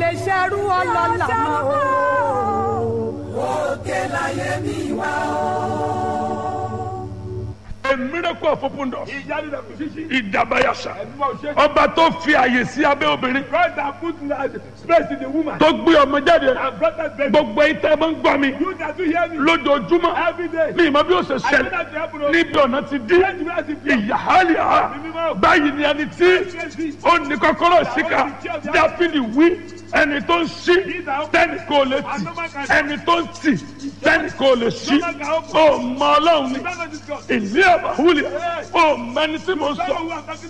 lè ṣerú ọlọ́lá mọ́ o. òkè láyé mi wá A miracle of open doors. ìyanu rẹ̀ kò ṣíṣí. Ìdàbàyàṣà. ẹ̀dùnmọ̀ ṣe. Ọba tó fi àyè sí abẹ́ obìnrin. God that put space in the woman. Tó gbé ọmọ jáde. and brought that baby. Gbogbo ìtẹ́ máa ń gbọ́ mi. you that do hear me. Lójoojúmọ́. every day. Ní ìmọ̀ bí ó ṣe I know ṣẹlẹ̀. that you happen to. Níbi ọ̀nà ti dí. Let me ask you. Ìyáhálì ha. Báyìí ni ẹni tí ó ní kọ́kọ́rọ́ síkà. Dáfídì wí. Ẹni tó ń ṣí. Tẹ́nì kò lè tì. Ẹni tó ń tì. Tẹ́nì kò lè ṣí. Ó mọ Ọlọ́run ni. Don't know this God. Ìlú àbáwúlẹ̀. Ó mẹni tí mo Don't know sọ. who I'm talking